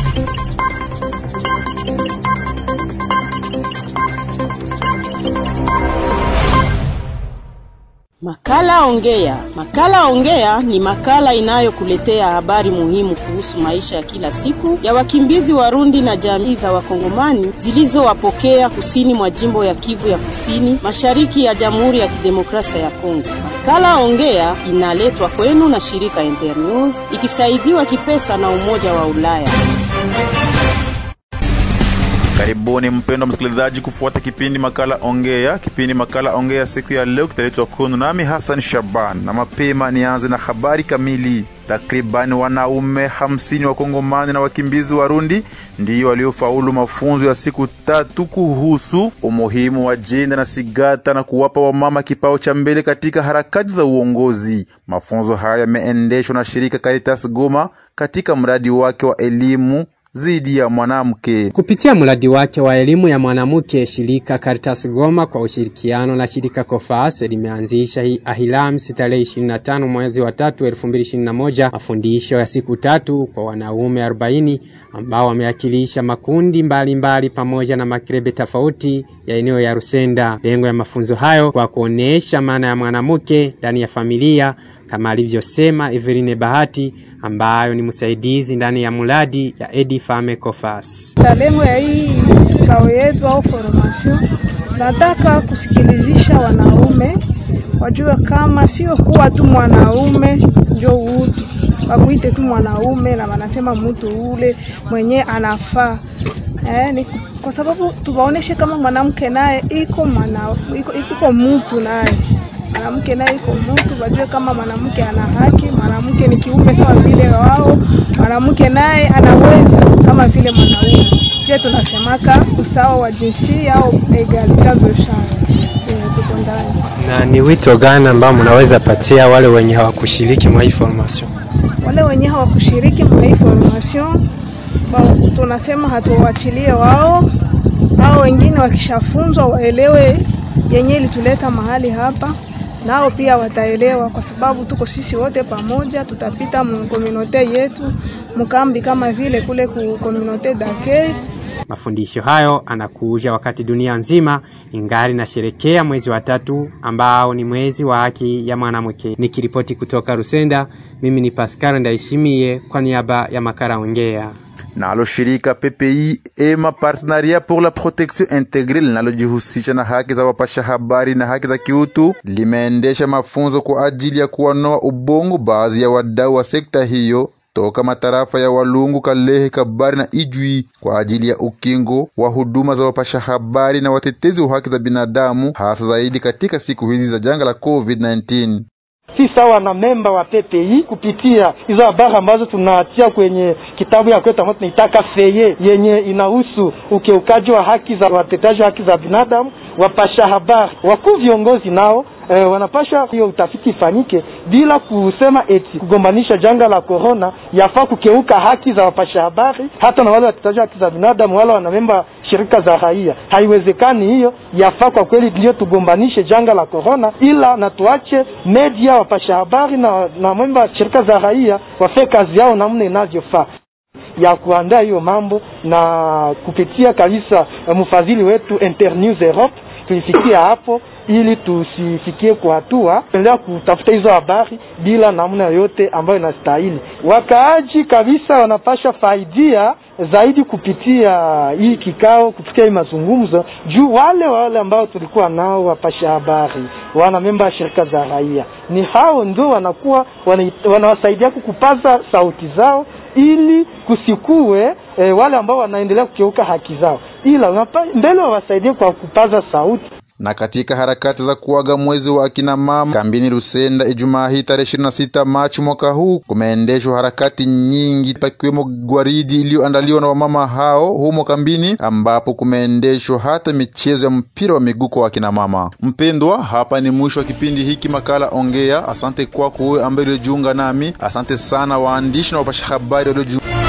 Makala Ongea. Makala Ongea ni makala inayokuletea habari muhimu kuhusu maisha ya kila siku ya wakimbizi Warundi na jamii za Wakongomani zilizowapokea kusini mwa jimbo ya Kivu ya Kusini, mashariki ya Jamhuri ya Kidemokrasia ya Kongo. Makala Ongea inaletwa kwenu na shirika Internews ikisaidiwa kipesa na Umoja wa Ulaya. Karibuni mpendwa msikilizaji kufuata kipindi makala ongea. Kipindi makala ongea siku ya leo kitaletwa kwenu nami Hassan Shaban, na mapema nianze na habari kamili. Takribani wanaume hamsini wa Kongomani na wakimbizi Warundi ndiyo waliofaulu mafunzo ya siku tatu kuhusu umuhimu wa jenda na sigata na kuwapa wamama kipao cha mbele katika harakati za uongozi. Mafunzo haya yameendeshwa na shirika Caritas Goma katika mradi wake wa elimu zidi ya mwanamke. Kupitia mradi wake wa elimu ya mwanamke, shirika Caritas Goma kwa ushirikiano na shirika Kofas limeanzisha Ahilamsi tarehe 25 mwezi wa tatu 2021 mafundisho ya siku tatu kwa wanaume 40 ambao wamewakilisha makundi mbalimbali mbali pamoja na makrebe tofauti ya eneo ya Rusenda. Lengo ya mafunzo hayo kwa kuonesha maana ya mwanamke ndani ya familia kama alivyosema Everine Bahati ambayo ni msaidizi ndani ya mradi ya Edi Fame Kofas. Lengo ya hii kikao yetu au formation, nataka kusikilizisha wanaume wajue kama sio kuwa tu mwanaume njo utu wakuite tu mwanaume na wanasema mtu ule mwenye anafaa eh, ni kwa sababu tuwaoneshe kama mwanamke naye iko mwana iko, iko mtu naye mwanamke naye iko mtu, wajue kama mwanamke ana haki, mwanamke ni kiumbe sawa vile wao, mwanamke naye anaweza kama vile mwanaume. Pia tunasemaka usawa wa jinsia au egalite de genre tuko ndani. Na ni wito gani ambao mnaweza patia wale wenye hawakushiriki mwa hii formation? Wale wenye hawakushiriki mwa hii formation tunasema hatuwaachilie wao, au wengine wakishafunzwa waelewe yenye ilituleta mahali hapa nao pia wataelewa, kwa sababu tuko sisi wote pamoja, tutapita mkominote yetu mkambi kama vile kule ku kominote dake. Mafundisho hayo anakuja wakati dunia nzima ingali nasherekea mwezi wa tatu ambao ni mwezi wa haki ya mwanamke. Nikiripoti kutoka Rusenda, mimi ni Pascal Ndaishimie kwa niaba ya Makala Ongea. Nalo shirika PPI ema Partenariat pour la Protection Integre linalojihusisha na haki za wapasha habari na haki za kiutu limeendesha mafunzo kwa ajili ya kuwanoa ubongo baadhi ya wadau wa sekta hiyo toka matarafa ya Walungu, Kalehe, Kabari na Ijwi kwa ajili ya ukingo wa huduma za wapasha habari na watetezi wa haki za binadamu, hasa zaidi katika siku hizi za janga la COVID-19 si sawa na memba wa PPI kupitia hizo habari ambazo tunatia kwenye kitabu ya kwetu ambayo tunaitaka feye yenye inahusu ukiukaji wa haki za wateteaji wa haki za binadamu, wapasha habari, wakuu viongozi nao E, wanapasha hiyo utafiti ifanyike bila kusema eti kugombanisha janga la corona yafaa kukeuka haki za wapasha habari, hata na wale wateteaji haki za binadamu, wale wanamemba shirika za raia. Haiwezekani hiyo, yafaa kwa kweli ndio tugombanishe janga la corona, ila na tuache media, wapasha habari na, na memba shirika za raia wafanye kazi yao namna inavyofaa ya kuandaa hiyo mambo na kupitia kabisa mfadhili wetu Internews Europe tulifikia hapo ili tusifikie kwa hatua endelea kutafuta hizo habari bila namna yoyote ambayo inastahili. Wakaaji kabisa wanapasha faidia zaidi kupitia hii kikao, kupitia hii mazungumzo juu wale wale ambao tulikuwa nao wapasha habari, wana memba ya shirika za raia, ni hao ndio wanakuwa wanawasaidia kukupaza sauti zao ili kusikue e, wale ambao wanaendelea kukiuka haki zao, ila mbele wawasaidie kwa kupaza sauti na katika harakati za kuaga mwezi wa akina mama kambini Lusenda, Ijumaa hii tarehe 26 Machi mwaka huu, kumeendeshwa harakati nyingi, pakiwemo gwaridi iliyoandaliwa na wamama hao humo kambini, ambapo kumeendeshwa hata michezo ya mpira wa miguu kwa akina mama. Mpendwa, hapa ni mwisho wa kipindi hiki makala Ongea. Asante kwako wewe ambaye uliojiunga nami. Asante sana waandishi na wapasha habari waliojiunga